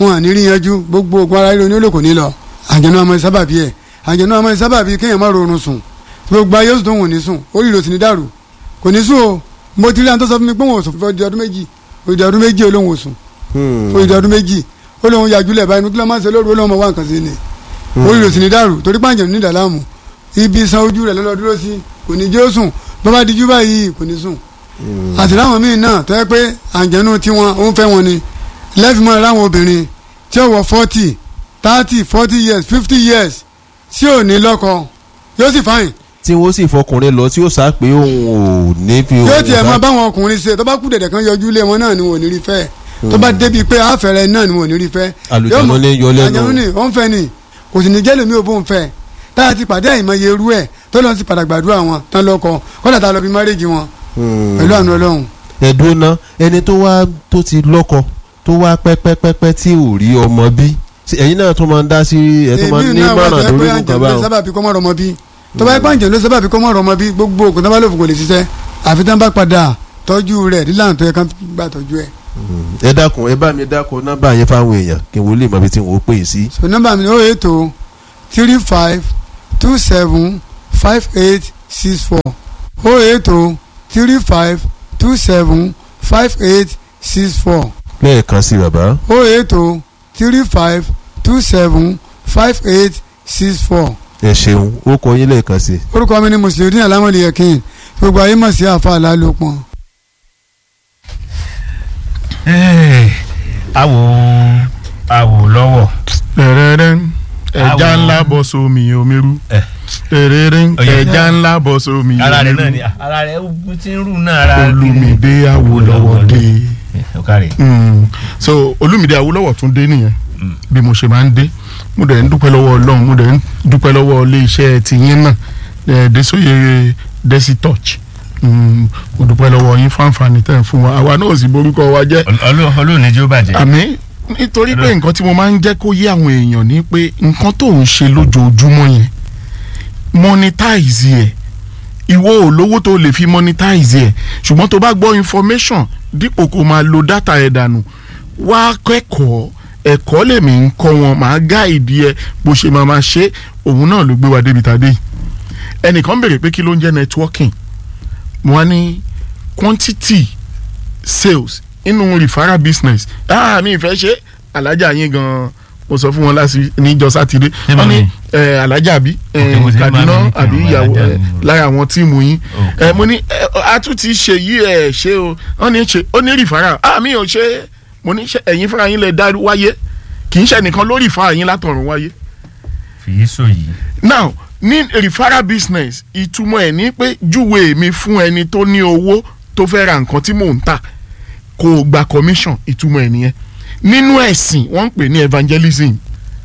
S9: wọn à ní rí yanjú gbogbo ogun ara ríro ní olóko ní lọ àjẹnú ọmọ sábàbí ẹ àjẹnú ọmọ sábàbí kéèyàn má rọrùn sùn gbogbo ayé oṣù tó wù ní sùn orí ìrò sì ní dàrú kò ní sùn o mo ti rí àwọn tó sọ fún mi pé wọn ò sùn fún ọdún méjì òdì ọdún méjì olóhùn ò sùn òdì ọdún méjì olóhùn yàjúlẹ̀ báyìí nígbà máa ń ṣe lóru olóhùn ọmọ wa nǹkan sí ni orí ìrò sì ní dàrú torí pàǹjẹ̀ ní ìdàlámù ibi san ojú rẹ̀ lọ́lọ́ dúró sí kò ní jẹ́ ó sùn bọ́bá dijú báyìí kò ní sùn àti láwọn míì náà tó yẹ pé àǹjẹ̀nu tiwọn ó ń fẹ́ wọn ni lẹ́fìmọ́ láwọn obìnrin tí ó wọ forty thirty forty years fifty years tí ò ní lọ́kọ yóò sì fáyìn
S8: tí wọ́n sì fọkùnrin lọ tí ó sá pé òun ò ní fi
S9: yóò tiẹ̀ mọ báwọn ọkùnrin ṣe tó bá kú dẹ̀dẹ̀ kan yọjú lé wọn náà ni wọn ò ní rí fẹ́ tó bá débi pé àfẹ́rẹ́ náà ni wọn ò ní rí fẹ́
S8: àlùjáde ní yọ lẹ́nu
S9: àjẹmú ni ó ń fẹ́ ni kò sì ní jẹ́ lómi ò bó ń fẹ́ tá a ti pàdé àìmọye irú ẹ̀ tó lọ́n sì padà gbàdúrà wọn tán lọ́kọ kọ́dà tá a lọ bí márèjì wọn pẹ̀lú àánú ọlọ́run.
S8: ẹ̀dùn náà ẹni tó wá tó ti lọ́kọ tó wá pẹ́pẹ́pẹ́pẹ́ tí ò rí ọmọ bí ẹ̀yin náà tó máa ń dá sí ẹ̀ tó máa ń ní mọ̀ràn lórí nǹkan báwọn.
S9: sábàbí kọ́ mọ́ rọmọ bí tó bá yẹ pàǹjẹ́ ló sábàbí kọ́ mọ́ rọmọ bí gbogbo ògùn tó bá lòfò kò lè ṣiṣẹ́ àfi tán bá padà tọ́jú rẹ̀ nílànà tó yẹ ká gbà tọ́jú ẹ̀.
S8: ẹ dákun ẹ bá mi dákun nọ́mbà yẹn fáwọn èèyàn kí n wo lè mọ ibi tí n ò pè é sí.
S9: so nọ́mbà mi ni ó ètò three five two seven five eight six four ó ètò three five two seven five eight six four
S8: lẹ́ẹ̀kan sí bàbá.
S9: ó ètò three five two seven five eight six four.
S8: ẹ ṣeun ó kọ yín lẹ́ẹ̀kan sí.
S9: orúkọ mi ni mùsùlùmí alámọ̀lì yẹ̀kín gbogbo ayé mọ̀ sí àfa àlálòpọ̀.
S6: awo awo lọ́wọ́.
S10: tẹ̀rẹ̀rẹ̀ ẹja
S6: Awo.
S10: ńlá bọ́ sómi omiru tẹ̀rẹ̀rẹ̀
S6: Ọ̀yẹ̀
S10: ẹja ńlá bọ́ sómi
S6: ara rẹ náà ni
S10: omiru
S6: ara rẹ ó ti ń rù náà ara
S10: olùmìdé awolọ́wọ́dé
S6: ọkàrẹ.
S10: Mm. so olùmìdé awolọ́wọ́ tún dé nìyẹn bí mo ṣe máa ń dé mo dẹ̀ ń dúpẹ́ lọ́wọ́ ọlọ́run mo dẹ̀ ń dúpẹ́ lọ́wọ́ ilé iṣẹ́ tiyín náà eh, Desoye Desi Touch Mm, mo dúpẹ́ lọ́wọ́ yín fún àǹfààní tẹ̀ ń fún wa àwa náà sì borúkọ wa jẹ́
S6: olóòní jó bàjẹ́.
S10: àmì nítorí pé nǹkan tí mo máa ń jẹ́ kó yé àwọn èèyàn ni pé nǹkan tó ń ṣe lójoojúmọ́ yẹn monetize ẹ̀ ìwọ ò lówó tó lè fi monetize ẹ̀ ṣùgbọ́n tó bá gbọ́ information dípò kó máa lo data ẹ̀ dànù wá kẹ́kọ̀ọ́ ẹ̀kọ́ lèmi ń kọ́ wọn màá gáìdì ẹ bó ṣe máa máa ṣe òun náà ló gbé wa débi tàdé yìí ẹnìkan béèrè pé kí ló ń jẹ́ networking mo wá ní quantity sales inú referral business ah mi ìfẹ́ ṣe alájà yín gan mo sọ fún wọn láti níjọ́ sátidé
S6: Ṣé
S10: wọ́n ní
S6: màmí?
S10: eh, alájà àbí
S6: Ok, mo ti ní
S10: Kaduna
S6: màmí ní kí
S10: àbí
S6: n
S10: ìyàwó
S6: alájà
S10: eh,
S6: ni mo rò.
S10: lára àwọn tíìmù yín
S6: Ok.
S10: Eh, mo ní eh, a tún ti ṣe yí ẹ ṣe o wọ́n ní ṣe ó ní referral ah mi ò ṣe mo ní ṣe ẹ̀yin fúnra yín lè dá wáyé kì í ṣe nìkan lórí ìfà yín látọ̀run wáyé
S6: fìyí sọ yìí.
S10: now ní referral business ìtumọ̀ ẹ̀ ní pé júwe mi fún ẹni tó ní owó tó fẹ́ ra nǹkan tí mò ń tà kò gba commission ìtumọ̀ ẹ̀ nìyẹn nínú ẹ̀sìn wọ́n ń pè ní evangelism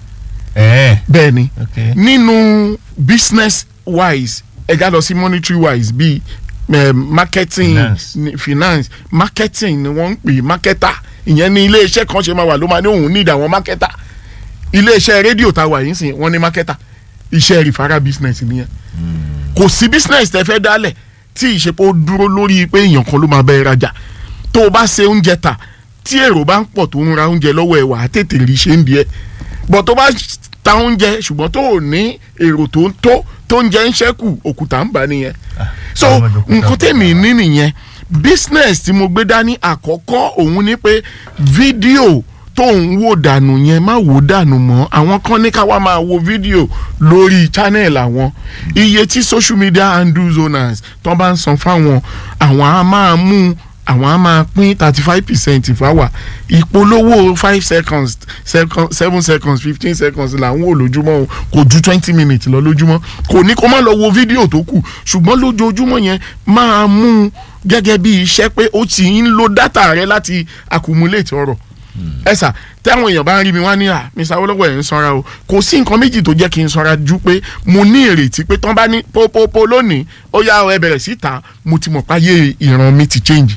S6: ẹ̀ẹ́
S10: bẹ́ẹ̀ ni
S6: ok
S10: nínú business wise ẹ̀ka lọ sí monetary wise bíi eh, marketing
S6: Finance.
S10: ni- finance marketing ni wọ́n ń pè marketer ìyẹn ní ilé iṣẹ́ kan ṣe máa wà ló máa ní òun need àwọn marketer ilé iṣẹ́ rédíò tá a wà yín sìn wọ́n ní marketer iṣẹ́ referral business nìyẹn kò sí business tẹ́ fẹ́ dálẹ̀ tí ìṣepọ̀ dúró lórí pé èèyàn kan ló máa bẹ ẹ rajà tó o bá ṣe oúnjẹ tà tí èrò bá ń pọ̀ tó ń ra oúnjẹ lọ́wọ́ ẹ̀ wà á tètè rí ṣe ń di ẹ̀ bọ̀ tó bá ta oúnjẹ ṣùgbọ́n tó ò ní èrò tó ń tó tó ń jẹ́ ń ṣẹ́kù òkúta ń bà nìyẹn so
S6: àwọn ọmọdé òkúta
S10: nǹkan tèmi
S6: òkúta.
S10: ní nìyẹn business tí mo gbé dání àkọ́kọ́ òun ni pé fídíò tó ń wò dànù yẹn má wò dànù mọ́ àwọn kan ní ká wá máa wo fídíò lórí channel àwọn iye tí social media handles owners tó bá ń san fáwọn àwọn á máa mú àwọn á máa pín thirty five percent fáwa ìpolówó five seconds second, seven seconds fifteen seconds là ń wò lójúmọ́ o kò ju twenty minutes lọ lójúmọ́ kò ní kó má lọ wo fídíò tó kù ṣùgbọ́n lójoojúmọ́ yẹn máa mú un gẹ́gẹ́ bí iṣẹ́ pé ó ti ń lo data rẹ láti accumulate ọ̀rọ̀ ẹ sà táwọn èèyàn bá ń rí mi wá ní à mr awolowo ẹ̀ ń sanra o kò sí nǹkan méjì tó jẹ́ kí n sanra ju pé mo ní ìrètí pé tán bá ní pópópó lónìí ó yá ẹ bẹ̀rẹ̀ sí ta mo ti mọ̀ páyé ìran mi ti change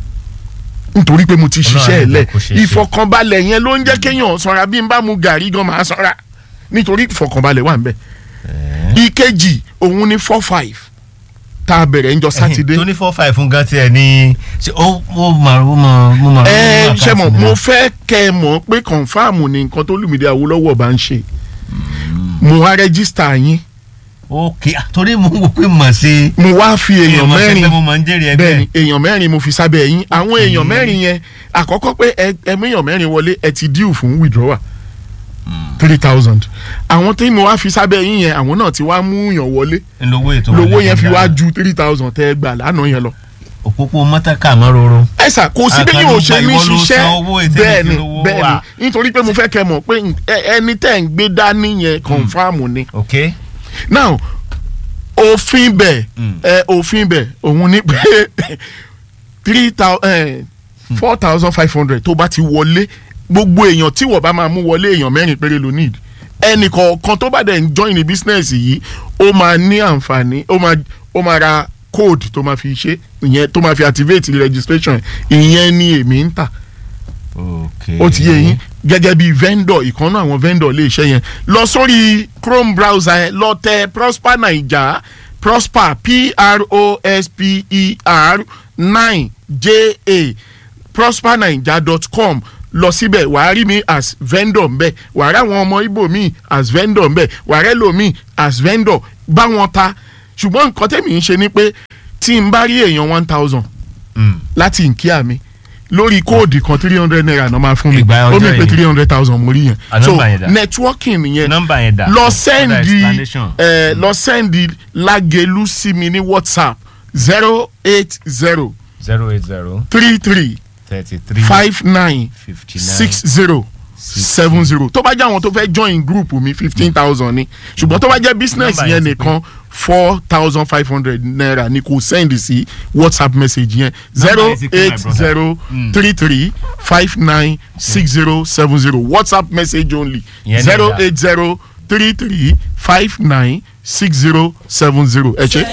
S10: nítorí pé mo ti ṣiṣẹ́ ẹ̀
S6: Ọlọ́run á
S10: lẹ̀
S6: jẹ́ kó ṣeé ṣe.
S10: ìfọkànbalẹ̀ yẹn ló ń jẹ́ kéèyàn sanra bí n bá mu gàrí gan máa sanra nítorí ìfọkànbalẹ̀ wà ń bẹ̀ ìkejì òun ni four five tá a bẹ̀rẹ̀ ńjọ sátidé.
S6: tó ní four five fún gan tiẹ̀ ní ṣe ó ó máa ó máa ó máa.
S10: ẹ ṣe mọ̀ mo fẹ́ kẹ́ ẹ mọ̀ pé kọ̀nfàmù ni nǹkan tó Olúmídé Awólọ́wọ̀ bá ń ṣe mo wá rẹ́gísítà yín
S6: ok torí mo ń wò pé mà ṣe.
S10: mo wá fi èèyàn mẹ́rin
S6: mo máa ń jèrè ẹgbẹ́.
S10: bẹ́ẹ̀ni èèyàn mẹ́rin mo fi sábẹ́ yín àwọn èèyàn mẹ́rin yẹn àkọ́kọ́ pé ẹ ẹ méèyàn mẹ́rin wọlé ẹ ti díù fún withdrawal three thousand àwọn tí mo wá fi sábẹ́ yín yẹn àwọn náà ti wá mú yàn wọlé
S6: lówó ètò
S10: lówó yẹn fi wá ju three thousand tẹ́ ẹ gbà lánàá yẹn lọ.
S6: òpópó mọ́tàkà mọ́ roro.
S10: ẹ sà kò sí bẹ́ẹ̀ yóò ṣe ní ṣiṣẹ́ bẹ́ẹ̀ni
S6: bẹ́ẹ̀ni
S10: bẹ́ẹ̀ni nítorí pé mo fẹ́ kẹ́ mọ̀ pé ẹ- ẹni tẹ́ ń gbé dání yẹn confam ni.
S6: ok
S10: now òfin bẹ̀ ẹ òfin bẹ̀ òun ni pé three thousand four thousand five hundred tó bá ti wọlé gbogbo èèyàn tí wọ́n bá máa mú wọlé èèyàn mẹ́rin péré ló need ẹnì kọ̀ọ̀kan tó bá dẹ̀ ń join ní business yìí ó máa ní àǹfààní ó máa ó máa ra code tó máa fi ṣe ìyẹn tó máa fi activate registration ìyẹn ni èmi ń tà
S6: ok
S10: ó ti yé yín gẹ́gẹ́ bí vendor ìkànnà àwọn vendor lè ṣe yẹn lọ sórí chrome browser yẹn lọ tẹ prosper naija prosper p-r-o-s-p-e-r nine j-a prospernaija dot com lọ síbẹ̀ wàá rí mi as vendor ńbẹ̀ wàá rí àwọn ọmọ Ìgbò mi as vendor ńbẹ̀ wàá rẹ́ lómi as vendor bá wọn ta ṣùgbọ́n nǹkan tẹ̀mí ń ṣe ni pé tí n bá rí èèyàn one thousand láti nkíà mi lórí kóòdì kan three hundred naira náà máa fún mi
S6: Ìgbà
S10: ó
S6: ọjọ́
S10: mi pé
S6: yìí.
S10: three hundred thousand mo rí yẹn
S6: Ah,
S10: so
S6: nọ́mbà yẹn dà.
S10: networking yẹn
S6: nọ́mbà yẹn dà.
S10: lọ
S6: Further
S10: sẹ́ndì
S6: explanation.
S10: ẹ lọ sẹ́ndì lágẹ̀lú sí mi ní whatsapp zero eight zero
S6: zero eight zero
S10: three three
S6: thirty three
S10: five nine
S6: fifty nine
S10: six zero seven zero tó bá jẹ́ àwọn tó fẹ́ join group mi fifteen thousand ni ṣùgbọ́n tó bá jẹ́ business
S6: Nọ́mbà
S10: yẹn
S6: yẹn ti
S10: nìkan four thousand five hundred naira ni kò send sí whatsapp message yẹn zero
S6: yẹn ti pé, my
S10: eight
S6: brother.
S10: zero three three five nine six zero seven zero whatsapp message only
S6: Ìyẹn ní
S10: zero
S6: ìlà.
S10: eight zero three three five nine six zero seven zero ẹ ṣe.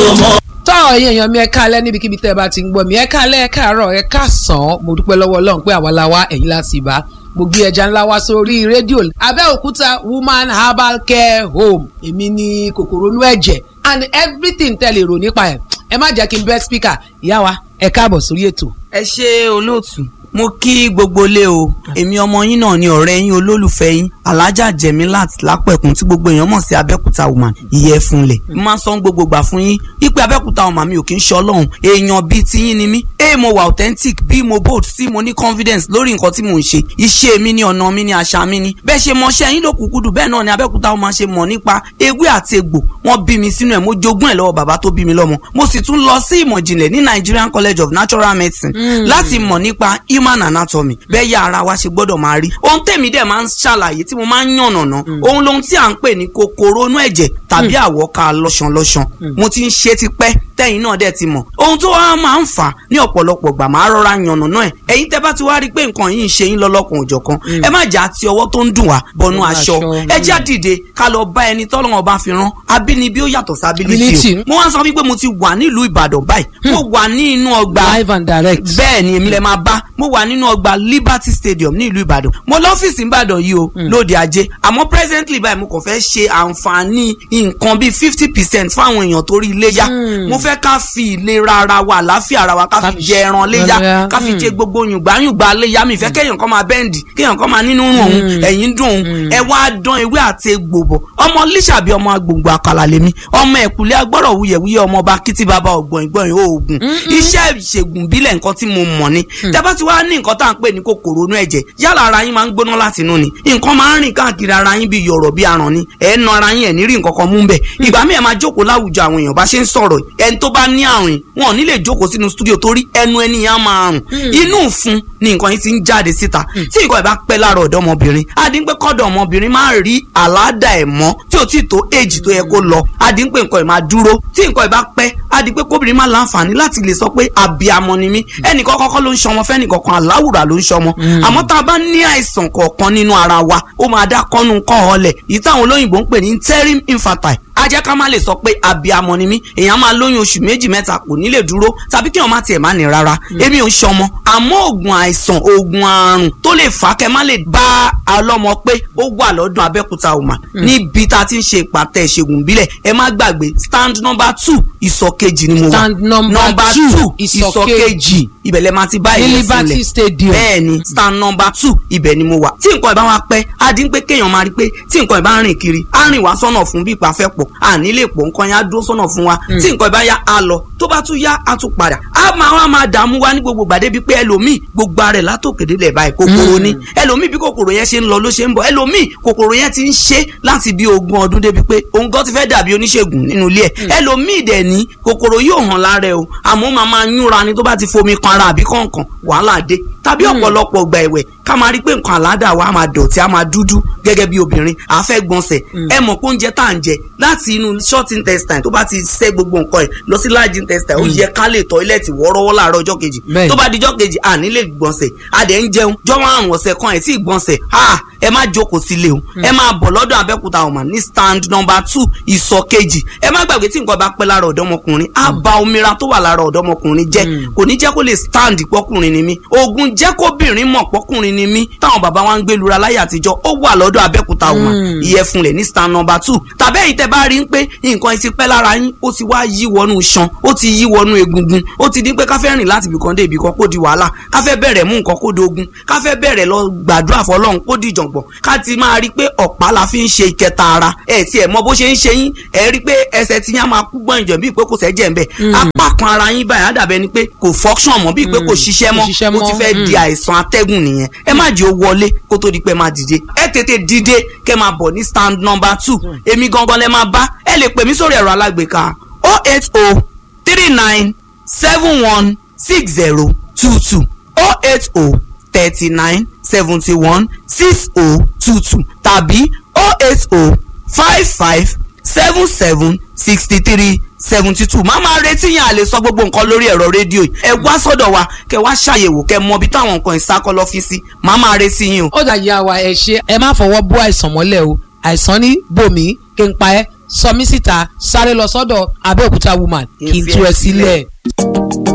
S11: tọ́ ẹ̀yin èèyàn mi ẹ káalẹ́ níbikíbi tẹ́ ẹ bá ti ń gbọ́ mi ẹ káalẹ́ ẹ káàárọ̀ ẹ káàsán mo dúpẹ́ lọ́wọ́ ọlọ́run pé àwa la wá ẹ̀yin la sì bá mo gbé ẹja ńlá wá sórí rédíò abẹ́òkúta woman herbal care home èmi ní kòkòrò inú ẹ̀jẹ̀ and everything tẹ́ lè rò nípa ẹ̀ ẹ má jẹ́ kí n bẹ́ speaker ìyá wa ẹ káàbọ̀ sórí ètò.
S12: ẹ ṣe olóòtú mo kí gbogbo ilé o èmi ọmọ yín náà ni ọ̀rẹ́ yín olólùfẹ́ yín alájà jẹ̀mílát lápẹ̀kún tí gbogbo èèyàn mọ̀ sí abẹ́kúta woman ìyẹ́ fúnlẹ̀ mo máa ń sọ gbogbo gbà fún yín ipe abẹ́kúta woman mi ò kí ń ṣe ọlọ́run èèyàn bíi tiyín ni mí a mo wà authentic b mo bold c mo ní confidence lórí nǹkan tí mò ń ṣe iṣẹ́ mi ni ọ̀nà mi ni àṣà mi ni bẹ́ẹ̀ ṣe mọṣẹ́ yín ló kúkúdù bẹ́ẹ̀ náà ni abẹ́kúta woman ṣe mọ̀ nípa ewé àti egbò wọ́n bí mi sínú ẹ̀ mo jogún ẹ̀ lọ́wọ́ bàbá tó bí mi lọ́mọ mo sì tún lọ sí ìmọ̀ ìjìnlẹ̀ ní Nigerian College of Natural Medicine láti mọ̀ nípa human anatomy bẹ́ẹ̀ yá ara wa ṣe gbọ́dọ̀ máa rí ohun tèmi dẹ̀ máa ń ṣàlàyé tí mo máa ń yànnàná ohun lohun tí à ń pè ní kòkòrò inú ẹ̀jẹ̀ tàbí àwọ̀ká lọ́ṣanlọ́ṣan mo ti ń ṣe tipẹ́ tẹ́yìn náà dẹ̀ ti mọ̀ ohun tó wá máa ń fà á ní ọ̀pọ̀lọpọ̀ gbà máa rọra yànnàná ẹ̀ ẹ̀yin tẹ́ bá ti wá rí i pé nǹkan yìí ń ṣe yín lọ́lọ́kan òjọ̀kan ẹ má jà àti ọwọ́ tó ń dùn wá bọnú
S11: Bọnú
S12: aṣọ
S11: aṣọ,
S12: ẹ já dìde ká lọ bá ẹni tọ́lọ́wọ́n bá fi rán abínibí ó yàtọ̀ sí ability
S11: Ability.
S12: o mo wá sọ wípé mo ti wà nílùú Ìbàdàn báyìí mo wà ní inú ọgbà
S11: live and direct.
S12: bẹ́ẹ̀ ni èmi lè máa bá mo wà nínú ọgbà Liberty Stadium ní ìlú Ìbàdàn mo lọ́fíìsì Ìbàdàn yìí o lóde ajé àmọ́ presently báyìí mo kàn fẹ́ ṣe àǹfààní nǹkan bíi fifty percent fáwọn èèyàn torí iléyá mo fẹ́ ká fi ìlera ara wa àlàáfíà ara wa ká fi jẹ ẹran léyá
S11: léyá.
S12: ká fi jẹ gbogbo yùngbáyùngbá léyá mi ìfẹ́ kéèyàn kan máa bẹ́ǹdì kéèyàn kan máa nínú rùn òun ẹ̀yìn dùn òun ẹ wá dán ewé àti egbò bọ̀ ọmọ líṣàbí ọmọ agbòǹgbò àkàlà lèmi ọmọ ẹ̀kúlẹ̀ agbọ́rọ̀ wuyẹ̀wuyẹ̀ ọmọ ọba kìtì bàbá ọ̀gbọ̀n ìgbọ̀n oògùn iṣẹ́ ìṣègùn bílẹ̀ nǹkan tí mo mọ̀ ni tẹ́bá ti wá ní nǹkan tá à ń pè ní kòkòrò inú ẹ̀jẹ̀ yálà ara yín máa ń gbóná láti inú ni nǹkan máa ń rìn káàkiri ara yín bíi yọ̀rọ̀ bíi aràn ni ẹ̀ ń na ara yín ẹ̀ ní rí nǹkan kan mú bẹ̀ ìgbà míì ẹ̀ máa jókòó láwùjọ àwọn èèyàn bá ṣe ń sọ̀rọ̀ ẹni tó bá ní àrùn yìí, wọn ò ní lè jókòó sínú stúdíò torí ẹnu ẹni yẹn á máa rùn inú ìfun ni nǹkan yìí ti ń jáde síta tí nǹkan ẹ̀ bá pẹ́ lára ọ̀dọ́mọbìnrin adínpẹ́ kọ́dọ̀ ọmọbìnrin máa rí àládà ẹ̀ mọ́ tí ò tí ì tó èjì tó yẹ kó lọ adínpẹ́ nǹkan ẹ̀ máa dúró tí nǹkan ẹ̀ bá pẹ́ adínpẹ́ kóbìnrin máa láǹfààní láti lè sọ pé àbíamọ ni mí ẹnìkan kọ́kọ́ ló ń ṣọmọ fẹ́nìkọ̀kan aláwùrà ló ń ṣọmọ àmọ́ tá a bá ní àìsàn kọ̀ọ̀kan nínú ara wa ó máa dá kọ́nu kọ́ ọ̀lẹ̀ èyí táwọn olóyìnbó ń pè ní interim infertile á jẹ́ ká má lè sọ pé abiyamọ ni mí èèyàn máa lóyún oṣù méjì mẹ́ta kò ní lè dúró tàbí kí wọ́n má tiẹ̀ má ní rárá èmi ò ń ṣọmọ àmọ́ oògùn àìsàn oògùn àrùn tó lè fà á kẹ́ má lè bá ọlọ́mọ pé ó wà lọ́dún abẹ́òkúta woman níbi tá a ti ń ṣe ìpàtẹ ìṣègùn ìbílẹ̀ ẹ má gbàgbé stand number two ìsọ̀ kejì ni mo wà
S11: Stand number two, ìsọ̀
S12: ìsọ̀
S11: kejì.
S12: kejì ibẹ̀ lẹ máa ti bá
S11: Ní
S12: ìyẹn
S11: Liberty
S12: sílẹ̀
S11: Stadium.
S12: bẹ́ẹ̀ ni stand number two ibẹ̀ ni mo wà tí nǹkan ìbá wa pẹ́ á dín pé kéèyàn máa rí pé tí nǹkan ìbá rìn kiri á rìn wá sọ́nà fún bí ìpàfẹ́ pọ̀ à nílé pọ̀ nǹkan yẹn á dúró sọ́nà fún wa tí nǹkan ìbá yá á lọ tó bá tún yá á tún padà á máa wá máa dààmú wa ní gbogbo gbàdé bíi pé ẹlòmíì gbogbo ara ẹ̀ látòkèdè lẹ̀ báyìí kòkòrò ni ẹlòmíì bí kòkòrò yẹn ṣe ń lọ ló ṣe ń bọ̀ ẹlòmíì kòkòrò yẹn ti ń ṣe láti bí ogún ọdún débi pé òun gan ti fẹ́ dàbí oníṣègùn nínú ilé ẹ̀ ẹlòmíì dẹ̀ ní kòkòrò yóò hàn lára ẹ̀ o àmọ́ ó máa máa yúnra ni tó bá ti fomi kan ara àbí kọ̀ọ̀kan wàhálà dé tàbí ọ̀pọ̀lọpọ̀ gbà ẹ̀wẹ̀ ká máa rí pé nǹkan àládà wa á máa dọ̀tí á máa dúdú gẹ́gẹ́ bí obìnrin à fẹ́ gbọ̀nsẹ̀ ẹ mọ̀ pé oúnjẹ tá à ń jẹ láti inú short intestine tó bá ti ṣẹ́ gbogbo nǹkan ẹ̀ lọ sí large intestine ó yẹ ká lè tọ́ílẹ̀tì wọ́ọ́rọ́wọ́ láàárọ̀ ọjọ́ kejì
S11: Bẹ́ẹ̀ni.
S12: tó bá di ọjọ́ kejì à ní lè gbọ̀nsẹ̀ a dẹ̀ ń jẹun jọ́wọ́ àrùn ọ̀sẹ̀ kan ẹ̀ tí ì gbọ̀nsẹ̀ ha ẹ má jókòó sílé o ẹ máa bọ̀ lọ́dọ̀ abẹ́òkúta ọ̀mà ní stand number two ìsọ̀ kejì ẹ má gbàgbé tí nǹkan bá pẹ́ lára ọ̀dọ́mọkùnrin á ba omira tó wà lára ọ̀dọ́mọkùnrin jẹ́ kò ní jẹ́ kó lè stand pọ́kùnrin ni mí oògùn jẹ́ kóbìnrin mọ̀ pọ́kùnrin ni mí táwọn bàbá wa ń gbé lura láyé àtijọ́ ó wà lọ́dọ̀ abẹ́òkúta ọ̀mà ìyẹ̀fun ní stand number two tàbí èyí tẹ́ bá rí ń pé nǹkan ti pẹ́ lára yín ó ti wá yí wọnú iṣan ó ti yí wọnú egungun ó ti dín pé ká fẹ́ rìn láti ibìkan dé ibìkan kó di wàhálà ká fẹ́ bẹ̀rẹ̀ mú nǹkan kó di ogun ká fẹ́ bẹ̀rẹ̀ lọ gbàdúrà fọlọ́run kó di ìjọ̀ngbọ̀n ká ti máa rí pé ọ̀pá la fi ń ṣe ìkẹta ara ẹ̀ tí ẹ̀ mọ bó ṣe ń ṣe yín ẹ̀ rí pé ẹsẹ̀ tí yín á máa kú gbọ́n ìjọ̀ bíi pé kò sẹ́jẹ̀ ń bẹ̀ apá kan ara yín báyìí á dàbẹ́ ni pé kò function mọ́ bíi pé kò ṣiṣẹ́ mọ́
S11: ṣiṣẹ́
S12: ó ti
S11: mọ́,
S12: fẹ́
S11: mm.
S12: di àìsàn atẹ́gùn nìyẹn ẹ má jẹ́ ó wọlé kó tó di pé máa dìde ẹ tètè dìde kẹ́ máa bọ̀ ní stand number two èmi gangan lẹ máa bá ẹ lè pè mí sórí ẹ̀rọ alágbèéká oh eight oh three nine seven one six zero two two oh eight oh thirty nine seventy one six oh two two tàbí oh eight oh five five seven seven sixty three seventy two máa máa retí yẹn à lè sọ gbogbo nǹkan lórí ẹ̀rọ rédíò yìí ẹ wá sọ́dọ̀ wa kẹ wá ṣàyẹ̀wò kẹ mọ ibi táwọn nǹkan ìsákọ́ lọ́fíìsì máa máa retí yín o.
S11: ó dà yà wá ẹ ṣe ẹ má fọwọ́ bó àìsàn mọ́lẹ̀ o àìsàn ní bòmí kí n pa ẹ́ sọ mí síta sáré lọ sọ́dọ̀ abẹ́òkúta woman kí n tú ẹ sílẹ̀.